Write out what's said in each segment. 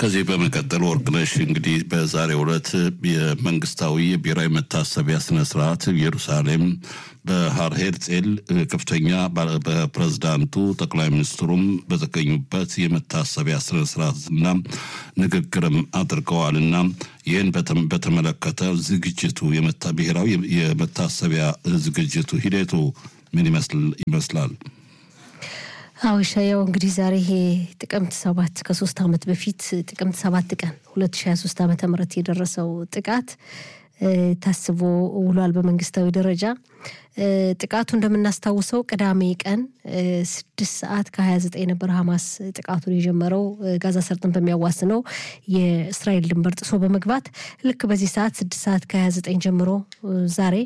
ከዚህ በመቀጠል ወርቅነሽ እንግዲህ በዛሬው ዕለት የመንግስታዊ የብሔራዊ መታሰቢያ ስነስርዓት ኢየሩሳሌም በሃር ሄርጼል ከፍተኛ በፕሬዝዳንቱ ጠቅላይ ሚኒስትሩም በተገኙበት የመታሰቢያ ስነስርዓትና ንግግርም አድርገዋልና ይህን በተመለከተ ዝግጅቱ ብሔራዊ የመታሰቢያ ዝግጅቱ ሂደቱ ምን ይመስላል? አዎ ሻያው እንግዲህ ዛሬ ይሄ ጥቅምት ሰባት ከሶስት ዓመት በፊት ጥቅምት ሰባት ቀን ሁለት ሺ ሀያ ሶስት ዓመተ ምህረት የደረሰው ጥቃት ታስቦ ውሏል። በመንግስታዊ ደረጃ ጥቃቱ እንደምናስታውሰው ቅዳሜ ቀን ስድስት ሰዓት ከሀያ ዘጠኝ ነበር ሀማስ ጥቃቱን የጀመረው ጋዛ ሰርጥን በሚያዋስነው የእስራኤል ድንበር ጥሶ በመግባት ልክ በዚህ ሰዓት ስድስት ሰዓት ከሀያ ዘጠኝ ጀምሮ ዛሬ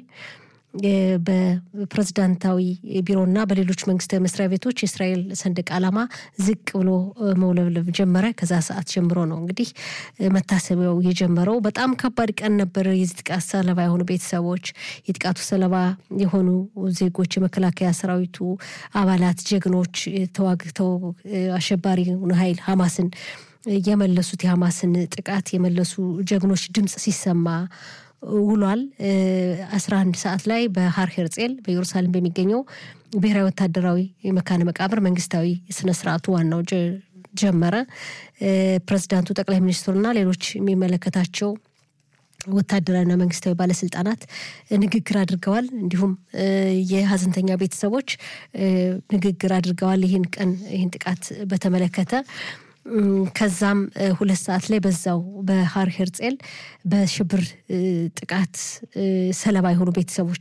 በፕሬዝዳንታዊ ቢሮና በሌሎች መንግስታዊ መስሪያ ቤቶች የእስራኤል ሰንደቅ ዓላማ ዝቅ ብሎ መውለብለብ ጀመረ። ከዛ ሰዓት ጀምሮ ነው እንግዲህ መታሰቢያው የጀመረው። በጣም ከባድ ቀን ነበር። የዚህ ጥቃት ሰለባ የሆኑ ቤተሰቦች፣ የጥቃቱ ሰለባ የሆኑ ዜጎች፣ የመከላከያ ሰራዊቱ አባላት፣ ጀግኖች ተዋግተው አሸባሪውን ኃይል ሀማስን የመለሱት የሀማስን ጥቃት የመለሱ ጀግኖች ድምፅ ሲሰማ ውሏል። አስራ አንድ ሰዓት ላይ በሃር ሄርጼል በኢየሩሳሌም በሚገኘው ብሔራዊ ወታደራዊ መካነ መቃብር መንግስታዊ ስነ ስርዓቱ ዋናው ጀመረ። ፕሬዚዳንቱ፣ ጠቅላይ ሚኒስትሩና ሌሎች የሚመለከታቸው ወታደራዊና መንግስታዊ ባለስልጣናት ንግግር አድርገዋል። እንዲሁም የሀዘንተኛ ቤተሰቦች ንግግር አድርገዋል። ይህን ቀን ይህን ጥቃት በተመለከተ ከዛም ሁለት ሰዓት ላይ በዛው በሃር ሄርጼል በሽብር ጥቃት ሰለባ የሆኑ ቤተሰቦች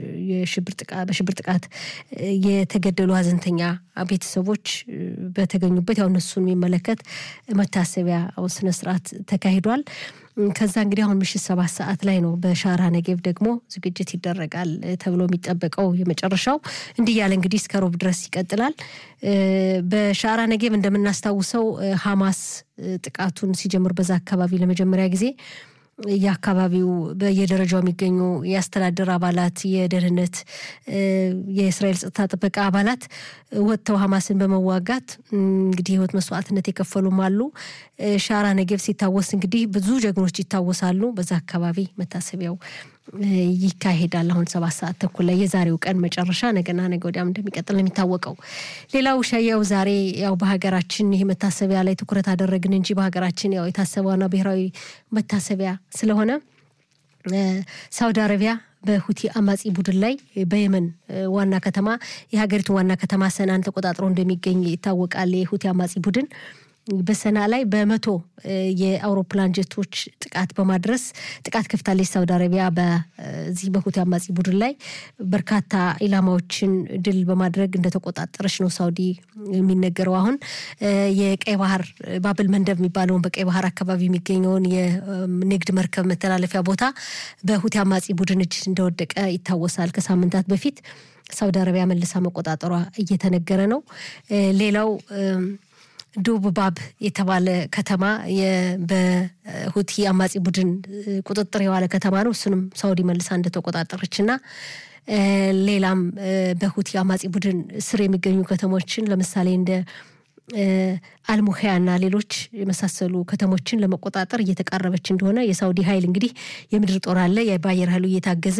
በሽብር ጥቃት የተገደሉ ሀዘንተኛ ቤተሰቦች በተገኙበት ያው እነሱን የሚመለከት መታሰቢያ ስነስርዓት ተካሂዷል። ከዛ እንግዲህ አሁን ምሽት ሰባት ሰዓት ላይ ነው በሻራ ነጌብ ደግሞ ዝግጅት ይደረጋል ተብሎ የሚጠበቀው የመጨረሻው እንዲህ ያለ እንግዲህ እስከ ሮብ ድረስ ይቀጥላል። በሻራ ነጌብ እንደምናስታውሰው ሀማስ ጥቃቱን ሲጀምር በዛ አካባቢ ለመጀመሪያ ጊዜ የአካባቢው በየደረጃው የሚገኙ የአስተዳደር አባላት፣ የደህንነት፣ የእስራኤል ጸጥታ ጥበቃ አባላት ወጥተው ሀማስን በመዋጋት እንግዲህ ህይወት መስዋዕትነት የከፈሉም አሉ። ሻራ ነጌብ ሲታወስ እንግዲህ ብዙ ጀግኖች ይታወሳሉ። በዛ አካባቢ መታሰቢያው ይካሄዳል። አሁን ሰባት ሰዓት ተኩል ላይ የዛሬው ቀን መጨረሻ ነገና ነገ ወዲያም እንደሚቀጥል ነው የሚታወቀው። ሌላው ሻያው ዛሬ ያው በሀገራችን ይህ መታሰቢያ ላይ ትኩረት አደረግን እንጂ በሀገራችን ያው የታሰበዋና ብሔራዊ መታሰቢያ ስለሆነ ሳውዲ አረቢያ በሁቲ አማጺ ቡድን ላይ በየመን ዋና ከተማ የሀገሪቱ ዋና ከተማ ሰናን ተቆጣጥሮ እንደሚገኝ ይታወቃል። የሁቲ አማጺ ቡድን በሰና ላይ በመቶ የአውሮፕላን ጀቶች ጥቃት በማድረስ ጥቃት ከፍታለች። ሳውዲ አረቢያ በዚህ በሁቲ አማጺ ቡድን ላይ በርካታ ኢላማዎችን ድል በማድረግ እንደተቆጣጠረች ነው ሳውዲ የሚነገረው። አሁን የቀይ ባህር ባብል መንደብ የሚባለውን በቀይ ባህር አካባቢ የሚገኘውን የንግድ መርከብ መተላለፊያ ቦታ በሁቲ አማጺ ቡድን እጅ እንደወደቀ ይታወሳል። ከሳምንታት በፊት ሳውዲ አረቢያ መልሳ መቆጣጠሯ እየተነገረ ነው። ሌላው ዱብባብ የተባለ ከተማ በሁቲ አማጺ ቡድን ቁጥጥር የዋለ ከተማ ነው። እሱንም ሳውዲ መልሳ እንደተቆጣጠረች እና ሌላም በሁቲ አማጺ ቡድን ስር የሚገኙ ከተሞችን ለምሳሌ እንደ አልሙሄያ እና ሌሎች የመሳሰሉ ከተሞችን ለመቆጣጠር እየተቃረበች እንደሆነ የሳውዲ ኃይል እንግዲህ የምድር ጦር አለ በአየር ኃይሉ እየታገዘ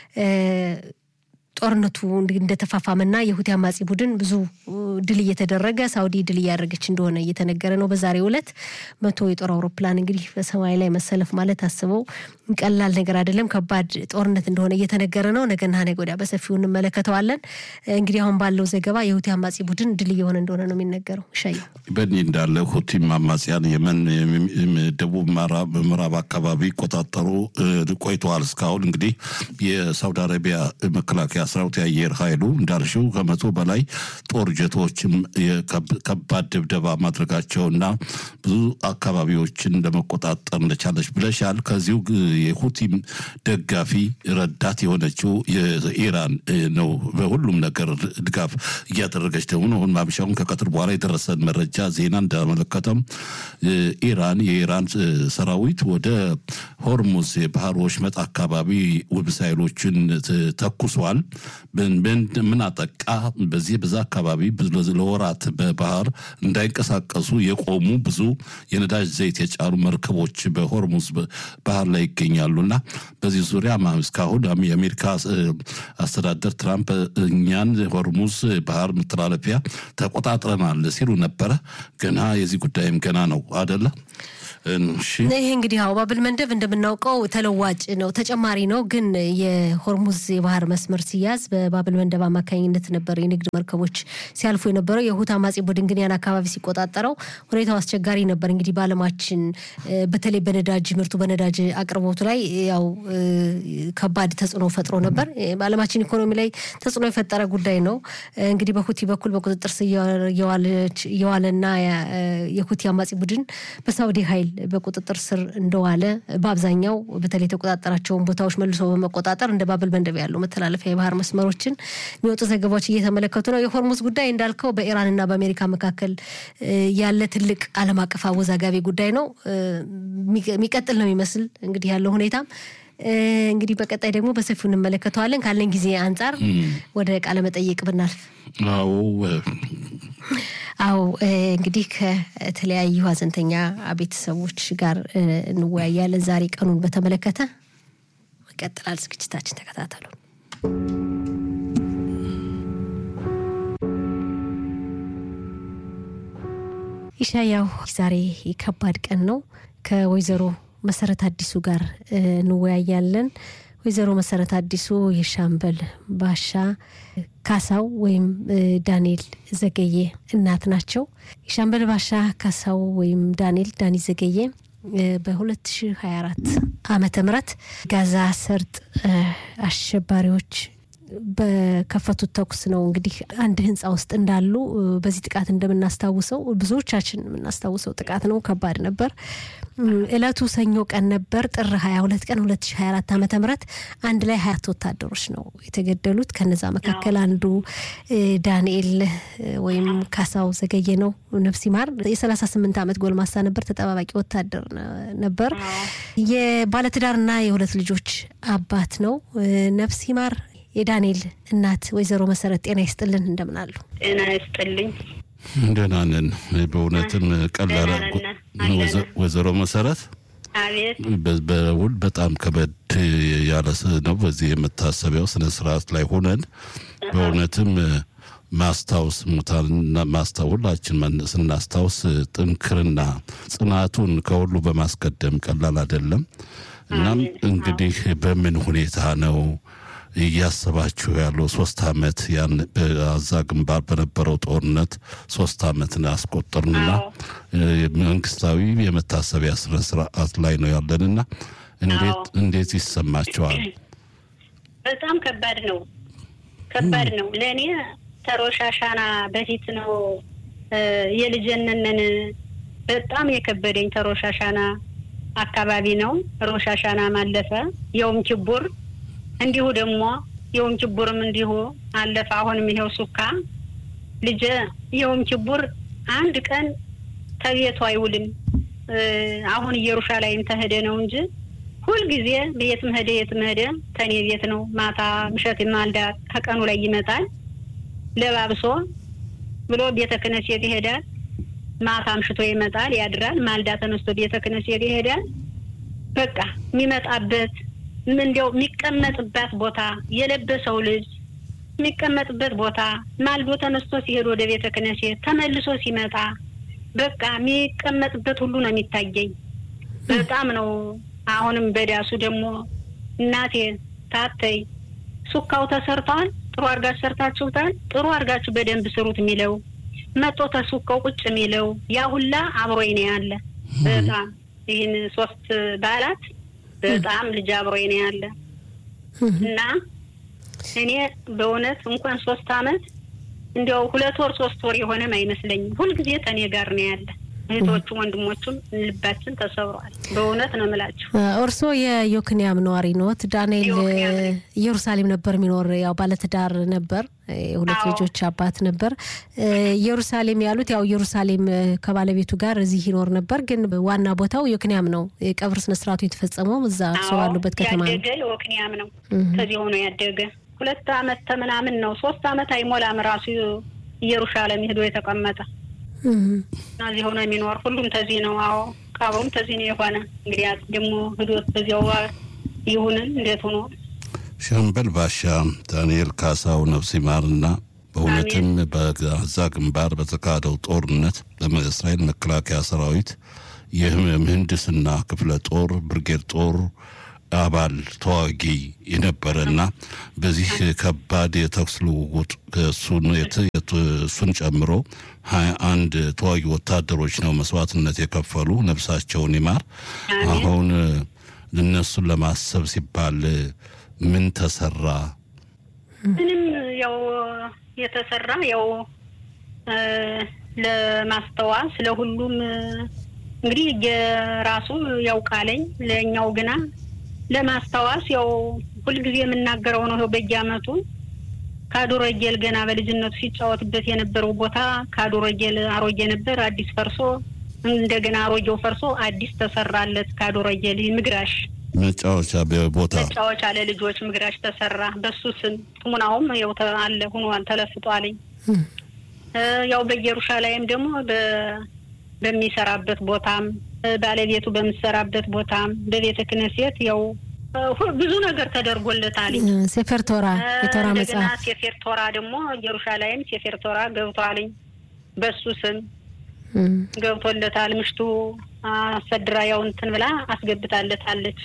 ጦርነቱ እንደተፋፋመና የሁቲ አማጺ ቡድን ብዙ ድል እየተደረገ ሳውዲ ድል እያደረገች እንደሆነ እየተነገረ ነው። በዛሬው ዕለት መቶ የጦር አውሮፕላን እንግዲህ በሰማይ ላይ መሰለፍ ማለት አስበው ቀላል ነገር አይደለም። ከባድ ጦርነት እንደሆነ እየተነገረ ነው። ነገና ነገ ወዲያ በሰፊው እንመለከተዋለን። እንግዲህ አሁን ባለው ዘገባ የሁቲ አማጺ ቡድን ድል እየሆነ እንደሆነ ነው የሚነገረው። ሻየ በእኒህ እንዳለ ሁቲም አማጽያን የመን ደቡብ ምዕራብ አካባቢ ይቆጣጠሩ ቆይተዋል። እስካሁን እንግዲህ የሳውዲ አረቢያ መከላከያ ሰራዊት የአየር ኃይሉ እንዳልሽው ከመቶ በላይ ጦር ጀቶችም ከባድ ድብደባ ማድረጋቸውና ብዙ አካባቢዎችን ለመቆጣጠር እንደቻለች ብለሻል። ከዚሁ የሁቲም ደጋፊ ረዳት የሆነችው የኢራን ነው በሁሉም ነገር ድጋፍ እያደረገች ደግሞ አሁን ማምሻውን ከቀትር በኋላ የደረሰን መረጃ ዜና እንዳመለከተም ኢራን የኢራን ሰራዊት ወደ ሆርሙዝ የባህር ወሽመጥ አካባቢ ሚሳይሎችን ተኩሷል። ምን አጠቃ? በዚህ በዛ አካባቢ ለወራት በባህር እንዳይንቀሳቀሱ የቆሙ ብዙ የነዳጅ ዘይት የጫኑ መርከቦች በሆርሙዝ ባህር ላይ ይገኛሉ እና በዚህ ዙሪያ እስካሁን የአሜሪካ አስተዳደር ትራምፕ እኛን ሆርሙዝ ባህር መተላለፊያ ተቆጣጥረናል ሲሉ ነበረ። ገና የዚህ ጉዳይም ገና ነው አደለ? ይሄ እንግዲህ አዎ ባብል መንደብ እንደምናውቀው ተለዋጭ ነው፣ ተጨማሪ ነው። ግን የሆርሙዝ የባህር መስመር ሲያዝ በባብል መንደብ አማካኝነት ነበር የንግድ መርከቦች ሲያልፉ የነበረው። የሁት አማጺ ቡድን ግን ያን አካባቢ ሲቆጣጠረው ሁኔታው አስቸጋሪ ነበር። እንግዲህ በዓለማችን በተለይ በነዳጅ ምርቱ በነዳጅ አቅርቦቱ ላይ ያው ከባድ ተጽዕኖ ፈጥሮ ነበር። በዓለማችን ኢኮኖሚ ላይ ተጽዕኖ የፈጠረ ጉዳይ ነው። እንግዲህ በሁቲ በኩል በቁጥጥር ስር የዋለና የሁቲ አማጺ ቡድን በሳውዲ ኃይል በቁጥጥር ስር እንደዋለ በአብዛኛው በተለይ የተቆጣጠራቸውን ቦታዎች መልሶ በመቆጣጠር እንደ ባብል መንደብ ያሉ መተላለፊያ የባህር መስመሮችን የሚወጡ ዘገባዎች እየተመለከቱ ነው። የሆርሙዝ ጉዳይ እንዳልከው በኢራንና በአሜሪካ መካከል ያለ ትልቅ ዓለም አቀፍ አወዛጋቢ ጉዳይ ነው። የሚቀጥል ነው የሚመስል እንግዲህ ያለው ሁኔታም እንግዲህ በቀጣይ ደግሞ በሰፊው እንመለከተዋለን። ካለን ጊዜ አንጻር ወደ ቃለ መጠይቅ ብናልፍ አዎ አዎ እንግዲህ ከተለያዩ ሀዘንተኛ ቤተሰቦች ጋር እንወያያለን። ዛሬ ቀኑን በተመለከተ ይቀጥላል ዝግጅታችን፣ ተከታተሉ። ኢሻያው ዛሬ ከባድ ቀን ነው። ከወይዘሮ መሰረት አዲሱ ጋር እንወያያለን። ወይዘሮ መሰረት አዲሱ የሻምበል ባሻ ካሳው ወይም ዳንኤል ዘገየ እናት ናቸው። የሻምበል ባሻ ካሳው ወይም ዳንኤል ዳኒ ዘገየ በ2024 ዓመተ ምህረት ጋዛ ሰርጥ አሸባሪዎች በከፈቱት ተኩስ ነው እንግዲህ አንድ ህንፃ ውስጥ እንዳሉ በዚህ ጥቃት እንደምናስታውሰው ብዙዎቻችን የምናስታውሰው ጥቃት ነው። ከባድ ነበር። እለቱ ሰኞ ቀን ነበር፣ ጥር 22 ቀን 2024 ዓመተ ምህረት አንድ ላይ ሀያት ወታደሮች ነው የተገደሉት። ከነዛ መካከል አንዱ ዳንኤል ወይም ካሳው ዘገየ ነው። ነፍስ ይማር የ38 ዓመት ጎልማሳ ነበር። ተጠባባቂ ወታደር ነበር። የባለትዳርና የሁለት ልጆች አባት ነው። ነፍስ ይማር የዳንኤል እናት ወይዘሮ መሰረት ጤና ይስጥልን። እንደምን አሉ? ጤና ይስጥልኝ። ደህና ነን። በእውነትም ቀላል ወይዘሮ መሰረት አቤት። በውል በጣም ከበድ ያለ ነው። በዚህ የመታሰቢያው ስነ ስርዓት ላይ ሆነን በእውነትም ማስታወስ ሙታንና ማስታወላችን ስናስታውስ ጥንክርና ጽናቱን ከሁሉ በማስቀደም ቀላል አይደለም። እናም እንግዲህ በምን ሁኔታ ነው እያሰባችሁ ያለው ሶስት አመት ያን በአዛ ግንባር በነበረው ጦርነት ሶስት አመትን አስቆጠርንና መንግስታዊ የመታሰቢያ ስነ ስርዓት ላይ ነው ያለንና እንዴት እንዴት ይሰማቸዋል? በጣም ከባድ ነው፣ ከባድ ነው። ለእኔ ተሮሻሻና በፊት ነው የልጅነንን በጣም የከበደኝ ተሮሻሻና አካባቢ ነው። ሮሻሻና ማለፈ የውም ችቡር እንዲሁ ደግሞ የውም ችቡርም እንዲሁ አለፈ። አሁንም ይሄው ሱካ ልጄ የውም ችቡር አንድ ቀን ተቤቱ አይውልም። አሁን ኢየሩሻላይም ተሄደ ነው እንጂ ሁልጊዜ የትም ሄደ የትም ሄደ ተኔ ቤት ነው። ማታ ምሸት ማልዳ ከቀኑ ላይ ይመጣል ለባብሶ ብሎ ቤተ ክህነት ይሄዳል። ማታ አምሽቶ ይመጣል ያድራል። ማልዳ ተነስቶ ቤተ ክህነት ይሄዳል። በቃ የሚመጣበት እንዲያው የሚቀመጥበት ቦታ የለበሰው ልጅ የሚቀመጥበት ቦታ ማልዶ ተነስቶ ሲሄድ ወደ ቤተ ክህነት ተመልሶ ሲመጣ በቃ የሚቀመጥበት ሁሉ ነው የሚታየኝ። በጣም ነው። አሁንም በዳሱ ደግሞ እናቴ ታተይ ሱካው ተሰርተዋል፣ ጥሩ አድርጋችሁ ሰርታችሁታል፣ ጥሩ አድርጋችሁ በደንብ ስሩት የሚለው መጦ ተሱካው ቁጭ የሚለው ያ ሁላ አብሮኝ ነው ያለ። በጣም ይህን ሶስት በዓላት በጣም ልጅ አብሮኝ ነው ያለ እና እኔ በእውነት እንኳን ሶስት አመት እንዲያው ሁለት ወር ሶስት ወር የሆነም አይመስለኝም። ሁልጊዜ ከኔ ጋር ነው ያለ። እህቶቹም ወንድሞቹም ልባችን ተሰብሯል። በእውነት ነው የምላችሁ። እርስዎ የዮክንያም ነዋሪ ኖት? ዳንኤል ኢየሩሳሌም ነበር የሚኖር ያው ባለትዳር ነበር። የሁለት ልጆች አባት ነበር። ኢየሩሳሌም ያሉት ያው ኢየሩሳሌም ከባለቤቱ ጋር እዚህ ይኖር ነበር፣ ግን ዋና ቦታው ዮክንያም ነው። የቀብር ስነስርዓቱ የተፈጸመው እዛ እርስዎ ባሉበት ከተማ ነው። ያደገ ዮክንያም ነው። ከዚህ ሆኖ ያደገ ሁለት አመት ተምናምን ነው ሶስት አመት አይሞላም ራሱ ኢየሩሳሌም ሄዶ የተቀመጠ እና እዚህ ሆኖ የሚኖር ሁሉም ተዚህ ነው። አዎ ቀብሩም ተዚህ ነው የሆነ እንግዲህ ደግሞ ህዶት በዚያው ይሁንን እንዴት ሆኖ ሻምበል ባሻ ዳንኤል ካሳው ነፍስ ይማርና በእውነትም በጋዛ ግንባር በተካሄደው ጦርነት በእስራኤል መከላከያ ሰራዊት የምህንድስና ክፍለ ጦር ብርጌድ ጦር አባል ተዋጊ የነበረና በዚህ ከባድ የተኩስ ልውውጥ እሱን ጨምሮ ሀያ አንድ ተዋጊ ወታደሮች ነው መስዋዕትነት የከፈሉ። ነፍሳቸውን ይማር። አሁን እነሱን ለማሰብ ሲባል ምን ተሰራ? ምንም ያው የተሰራ ያው ለማስተዋስ ለሁሉም እንግዲህ የራሱ ያውቃለኝ ለእኛው ግና ለማስታወስ ያው ሁልጊዜ የምናገረው ነው። በየአመቱ ካዶረጌል ገና በልጅነቱ ሲጫወትበት የነበረው ቦታ ካዶረጌል አሮጌ ነበር፣ አዲስ ፈርሶ እንደገና አሮጌው ፈርሶ አዲስ ተሰራለት። ካዶረጌል ምግራሽ መጫወቻ ቦታ መጫወቻ ለልጆች ምግራሽ ተሰራ። በሱ ስም ጥሙናውም ያው አለ ሁኗል ተለፍጧልኝ። ያው በኢየሩሳሌም ደግሞ በሚሰራበት ቦታም ባለቤቱ በምሰራበት ቦታም በቤተ ክህነት ያው ብዙ ነገር ተደርጎለታል። ሴፌር ቶራ የቶራ እንደገና መጽሐፍ ሴፌር ቶራ ደግሞ ኢየሩሳሌም ሴፌር ቶራ ገብቷልኝ በሱ ስም ገብቶለታል። ምሽቱ አሰድራ ያው እንትን ብላ አስገብታለታለች።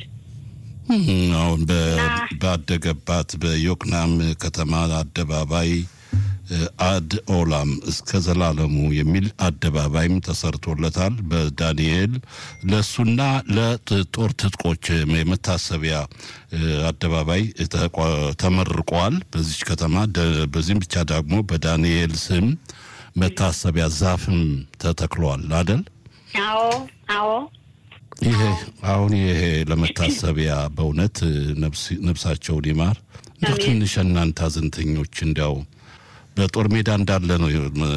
አሁን ባደገባት በዮክናም ከተማ አደባባይ አድ ኦላም እስከ ዘላለሙ የሚል አደባባይም ተሰርቶለታል። በዳንኤል ለእሱና ለጦር ትጥቆች የመታሰቢያ አደባባይ ተመርቋል በዚች ከተማ። በዚህም ብቻ ደግሞ በዳንኤል ስም መታሰቢያ ዛፍም ተተክሏል አደል? አዎ አዎ። ይሄ አሁን ይሄ ለመታሰቢያ በእውነት ነፍሳቸውን ይማር። እንደው ትንሽ እናንተ አዘንተኞች እንዲያው በጦር ሜዳ እንዳለ ነው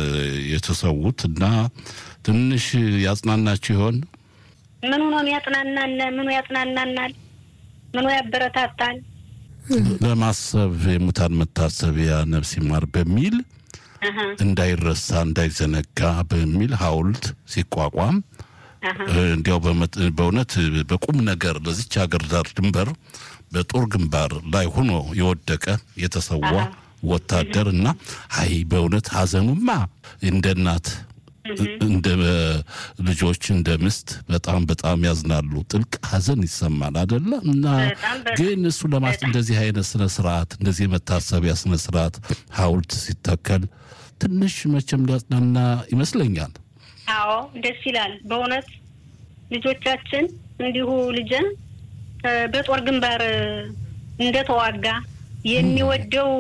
የተሰዉት እና ትንሽ ያጽናናችሁ ይሆን? ምኑ ነው ያጽናናን? ምኑ ያጽናናናል? ምኑ ያበረታታል? ለማሰብ የሙታን መታሰቢያ ነፍስ ይማር በሚል እንዳይረሳ እንዳይዘነጋ በሚል ሐውልት ሲቋቋም እንዲያው በእውነት በቁም ነገር ለዚች ሀገር ዳር ድንበር በጦር ግንባር ላይ ሆኖ የወደቀ የተሰዋ ወታደር እና አይ በእውነት ሀዘኑማ እንደ እናት እንደ ልጆች እንደ ምስት በጣም በጣም ያዝናሉ። ጥልቅ ሀዘን ይሰማል አደለ? እና ግን እሱ ለማስ እንደዚህ አይነት ስነ ስርዓት እንደዚህ የመታሰቢያ ስነ ስርዓት ሐውልት ሲተከል ትንሽ መቼም ሊያጽናና ይመስለኛል። አዎ ደስ ይላል በእውነት ልጆቻችን እንዲሁ ልጅን በጦር ግንባር እንደተዋጋ የሚወደው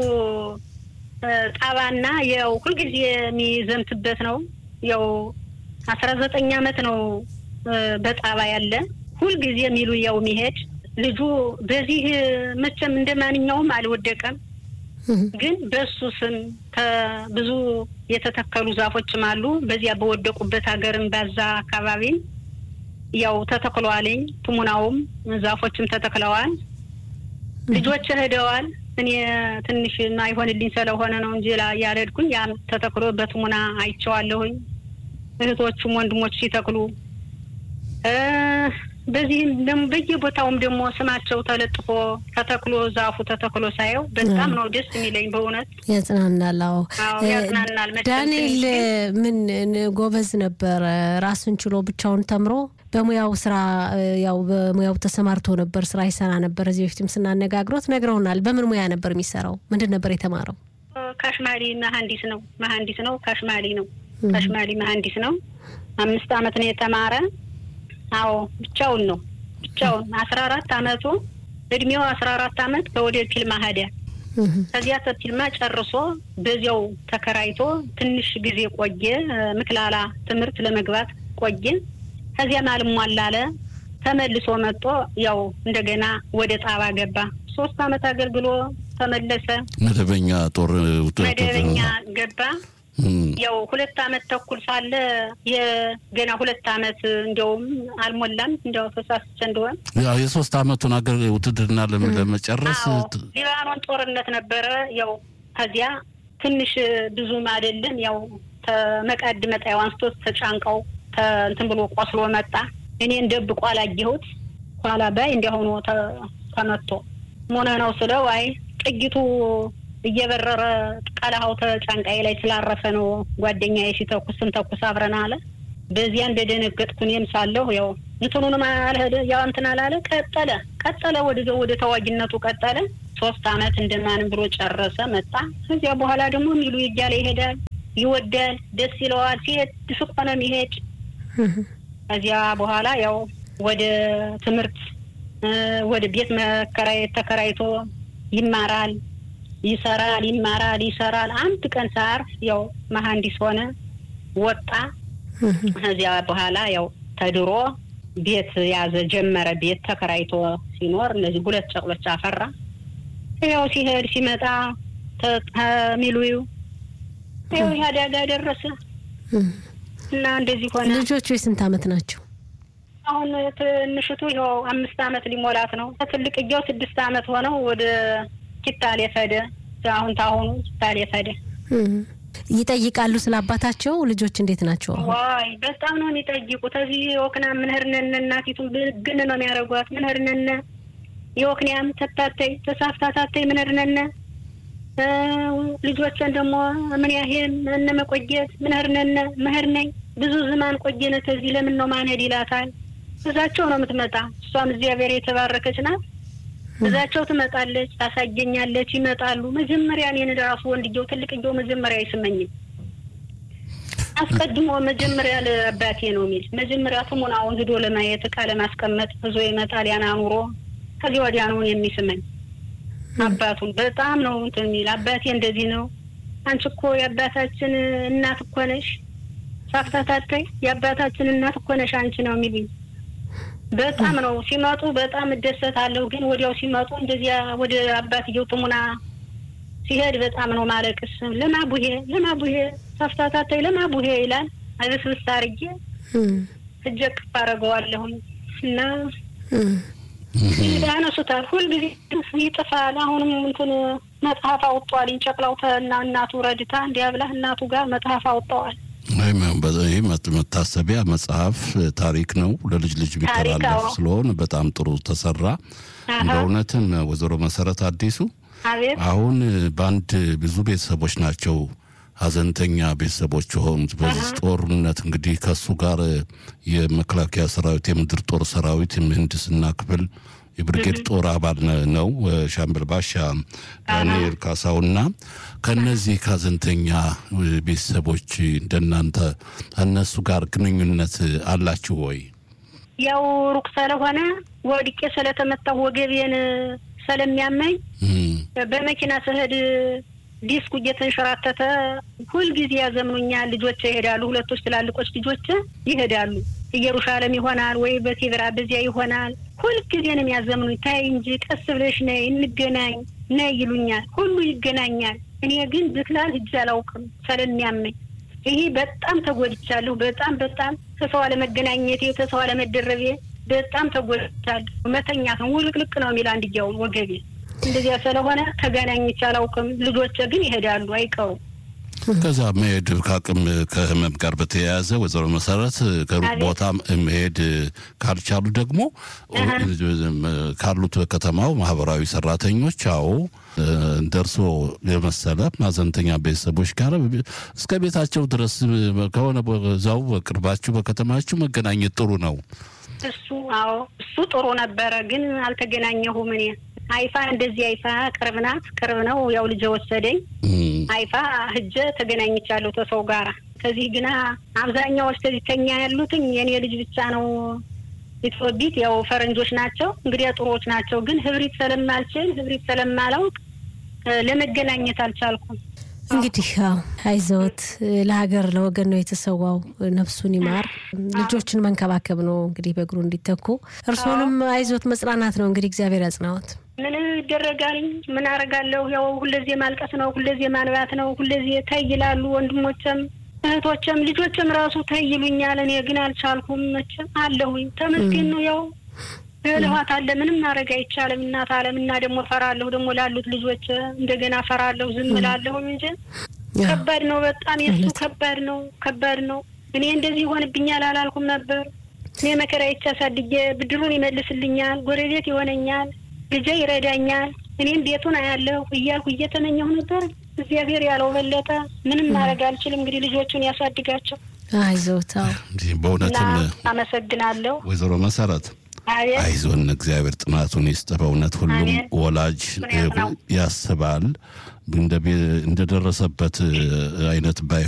ጣባና ያው ሁልጊዜ የሚዘምትበት ነው። ያው አስራ ዘጠኝ አመት ነው በጣባ ያለ ሁልጊዜ የሚሉ ያው የሚሄድ ልጁ በዚህ መቼም እንደ ማንኛውም አልወደቀም። ግን በሱ ስም ብዙ የተተከሉ ዛፎችም አሉ። በዚያ በወደቁበት ሀገርም ባዛ አካባቢም ያው ተተክለዋልኝ። ትሙናውም ዛፎችም ተተክለዋል። ልጆች ሄደዋል። እኔ ትንሽ አይሆንልኝ ስለሆነ ነው እንጂ ያልሄድኩኝ። ያም ተተክሎ በትሙና አይቼዋለሁኝ። እህቶቹም ወንድሞች ሲተክሉ በዚህም ደግሞ በየቦታውም ደግሞ ስማቸው ተለጥፎ ተተክሎ ዛፉ ተተክሎ ሳየው በጣም ነው ደስ የሚለኝ። በእውነት ያጽናናል። አዎ ያጽናናል። ዳንኤል ምን ጎበዝ ነበረ። ራሱን ችሎ ብቻውን ተምሮ በሙያው ስራ ያው በሙያው ተሰማርቶ ነበር፣ ስራ ይሰራ ነበር። እዚህ በፊትም ስናነጋግሮት ነግረውናል። በምን ሙያ ነበር የሚሰራው? ምንድን ነበር የተማረው? ካሽማሊ መሀንዲስ ነው። መሀንዲስ ነው። ካሽማሊ ነው። ካሽማሊ መሀንዲስ ነው። አምስት አመት ነው የተማረ አዎ ብቻውን ነው ብቻውን አስራ አራት አመቱ እድሜው አስራ አራት አመት ከወደ ፊልማ ሄደ። ከዚያ ተፊልማ ጨርሶ በዚያው ተከራይቶ ትንሽ ጊዜ ቆየ። ምክላላ ትምህርት ለመግባት ቆየ። ከዚያም አልሟላለ ተመልሶ መጥቶ ያው እንደገና ወደ ጣባ ገባ። ሶስት አመት አገልግሎ ተመለሰ። መደበኛ ጦር መደበኛ ገባ። ያው ሁለት አመት ተኩል ሳለ የገና ሁለት አመት እንዲያውም አልሞላም እንዲያው ተሳስቼ እንደሆን ያው የሶስት አመቱን አገር ውትድርና ለመጨረስ ሊባኖን ጦርነት ነበረ። ያው ከዚያ ትንሽ ብዙም አይደለም ያው ተመቃድ መጣያው አንስቶ ተጫንቀው እንትን ብሎ ቆስሎ መጣ። እኔን ደብቆ አላየሁት። ኋላ ባይ እንዲያሆኑ ተመቶ ሞነ ነው ስለው አይ ጥይቱ እየበረረ ቀለሃው ተጫንቃዬ ላይ ስላረፈ ነው ጓደኛዬ ሲተኩስ ስንተኩስ አብረን አለ። በዚያ እንደደነገጥኩ እኔም ሳለሁ ያው እንትኑንም አልሄደ ያው እንትን አላለ። ቀጠለ ቀጠለ ወደ ወደ ተዋጊነቱ ቀጠለ። ሶስት አመት እንደማንም ብሎ ጨረሰ መጣ። ከዚያ በኋላ ደግሞ ሚሉ እያለ ይሄዳል፣ ይወዳል፣ ደስ ይለዋል። ሲሄድ ድፍቅ ሆነ የሚሄድ ከዚያ በኋላ ያው ወደ ትምህርት ወደ ቤት መከራየት ተከራይቶ ይማራል፣ ይሰራል፣ ይማራል፣ ይሰራል። አንድ ቀን ሳር ያው መሀንዲስ ሆነ ወጣ። ከዚያ በኋላ ያው ተድሮ ቤት ያዘ ጀመረ። ቤት ተከራይቶ ሲኖር እነዚህ ሁለት ጨቅሎች አፈራ። ያው ሲሄድ ሲመጣ ሚሉዩ ያው ይህ አደጋ ደረሰ እና እንደዚህ ሆነ። ልጆቹ የስንት አመት ናቸው? አሁን ትንሽቱ ይኸው አምስት አመት ሊሞላት ነው። ትልቅየው ስድስት አመት ሆነው ወደ ኪታሌ ፈደ። አሁን ታሁኑ ኪታሌ ፈደ። ይጠይቃሉ ስለ አባታቸው። ልጆች እንዴት ናቸው? ዋይ በጣም ነው የሚጠይቁት። እዚህ የወክና ምንህርነነ እናቲቱን ግን ነው የሚያደርጓት። ምንህርነነ የወክንያም ተታተይ ተሳፍታታተይ ምንህርነነ ልጆችን ደግሞ ምን ያህል እነ መቆየት ምንህርነነ ምህር ነኝ ብዙ ዝማን ቆየነ ከዚህ ለምን ነው ማንሄድ ይላታል። እዛቸው ነው የምትመጣ። እሷም እግዚአብሔር የተባረከች ናት። እዛቸው ትመጣለች፣ ታሳየኛለች፣ ይመጣሉ። መጀመሪያ እኔን ራሱ ወንድየው ትልቅየው መጀመሪያ አይስመኝም። አስቀድሞ መጀመሪያ ለአባቴ ነው የሚል መጀመሪያ ስሙናውን ሂዶ ለማየት እቃ ለማስቀመጥ እዞ ይመጣል። ያን አኑሮ ከዚህ ወዲያ ነው የሚስመኝ። አባቱን በጣም ነው እንትን የሚል አባቴ እንደዚህ ነው። አንቺ እኮ የአባታችን እናት እኮ ነሽ፣ ሳፍታታተይ የአባታችን እናት እኮ ነሽ አንቺ ነው የሚሉኝ። በጣም ነው ሲመጡ በጣም እደሰታለሁ። ግን ወዲያው ሲመጡ እንደዚያ ወደ አባትየው ጥሙና ሲሄድ በጣም ነው ማለቅስ። ለማቡሄ ለማቡሄ ሳፍታታተይ ለማቡሄ ይላል። አበስብስ አርጌ እጀ ቅፍ አደርገዋለሁኝ እና ያነሱታል። ሁልጊዜ ይጥፋል። አሁንም እንትን መጽሐፍ አውጥተዋል። እንጨቅላው እና እናቱ ረድታ እንዲያብላ እናቱ ጋር መጽሐፍ አውጥተዋል። ይህ መታሰቢያ መጽሐፍ ታሪክ ነው፣ ለልጅ ልጅ የሚተላለፍ ስለሆነ በጣም ጥሩ ተሰራ። በእውነትም ወይዘሮ መሰረት አዲሱ አሁን በአንድ ብዙ ቤተሰቦች ናቸው ሀዘንተኛ ቤተሰቦች የሆኑት በዚህ ጦርነት እንግዲህ ከሱ ጋር የመከላከያ ሰራዊት የምድር ጦር ሰራዊት የምህንድስና ክፍል የብርጌድ ጦር አባል ነው ሻምበል ባሻ ዳንኤል ካሳውና ከነዚህ ከሀዘንተኛ ቤተሰቦች እንደናንተ እነሱ ጋር ግንኙነት አላችሁ ወይ? ያው ሩቅ ስለሆነ ወድቄ ስለተመታሁ ወገቤን ስለሚያመኝ በመኪና ስሄድ ዲስኩ እየተንሸራተተ ሁልጊዜ ያዘምኑኛል። ልጆች ይሄዳሉ። ሁለቶች ትላልቆች ልጆች ይሄዳሉ። ኢየሩሳሌም ይሆናል ወይ በቴብራ በዚያ ይሆናል። ሁልጊዜ ነው የሚያዘምኑኝ። ታይ እንጂ ቀስ ብለሽ ነይ እንገናኝ ነይ ይሉኛል። ሁሉ ይገናኛል። እኔ ግን ብክላል ሂጅ አላውቅም ስለሚያመኝ። ይሄ በጣም ተጎድቻለሁ። በጣም በጣም ከሰው አለመገናኘቴ ከሰው አለመደረቤ በጣም ተጎድቻለሁ። መተኛት ነው ውልቅልቅ ነው የሚል አንድያውን ወገቤ እንደዚያ ስለሆነ ተገናኝቼ አላውቅም። ልጆች ግን ይሄዳሉ አይቀሩም። ከዛ መሄድ ከአቅም ከህመም ጋር በተያያዘ ወይዘሮ መሰረት ከሩቅ ቦታ መሄድ ካልቻሉ ደግሞ ካሉት በከተማው ማህበራዊ ሰራተኞች አዎ ደርሶ የመሰለ ማዘንተኛ ቤተሰቦች ጋር እስከ ቤታቸው ድረስ ከሆነ እዛው በቅርባችሁ በከተማችሁ መገናኘት ጥሩ ነው። እሱ አዎ እሱ ጥሩ ነበረ፣ ግን አልተገናኘሁም እኔ አይፋ እንደዚህ አይፋ ቅርብ ናት፣ ቅርብ ነው። ያው ልጅ ወሰደኝ አይፋ ህጀ ተገናኝቻለሁ ከሰው ጋራ። ከዚህ ግና አብዛኛዎች ከዚህ ከኛ ያሉትኝ የኔ ልጅ ብቻ ነው ኢትዮጵት ያው ፈረንጆች ናቸው እንግዲህ ጥሩዎች ናቸው። ግን ህብሪት ስለማልችል ህብሪት ስለማላውቅ ለመገናኘት አልቻልኩም። እንግዲህ አይዘወት ለሀገር ለወገን ነው የተሰዋው። ነፍሱን ይማር። ልጆችን መንከባከብ ነው እንግዲህ በእግሩ እንዲተኩ። እርስዎንም አይዞት መጽናናት ነው እንግዲህ እግዚአብሔር ያጽናዎት። ምን ይደረጋል? ምን አደርጋለሁ? ያው ሁለዚህ ማልቀስ ነው፣ ሁለዚህ ማንባት ነው። ሁለዚህ ተይ ይላሉ ወንድሞችም እህቶችም ልጆችም ራሱ ተይ ይሉኛል። እኔ ግን አልቻልኩም። መቼም አለሁኝ ተመስገን ነው። ያው እልኋት አለ ምንም ማድረግ አይቻልም። እናት አለም እና ደግሞ ፈራለሁ ደግሞ ላሉት ልጆች እንደገና ፈራለሁ። ዝም እላለሁኝ እንጂ ከባድ ነው በጣም የሱ ከባድ ነው፣ ከባድ ነው። እኔ እንደዚህ ይሆንብኛል አላልኩም ነበር። እኔ መከራ ይቻ ሳድጌ ብድሩን ይመልስልኛል፣ ጎረቤት ይሆነኛል፣ ልጄ ይረዳኛል፣ እኔም ቤቱን አያለሁ እያልኩ እየተመኘሁ ነበር። እግዚአብሔር ያለው በለጠ። ምንም ማድረግ አልችልም። እንግዲህ ልጆቹን ያሳድጋቸው። አይዞታው በእውነትም አመሰግናለሁ። ወይዘሮ መሰረት አይዞን፣ እግዚአብሔር ጥናቱን ይስጥ። በእውነት ሁሉም ወላጅ ያስባል እንደደረሰበት አይነት ባይሆን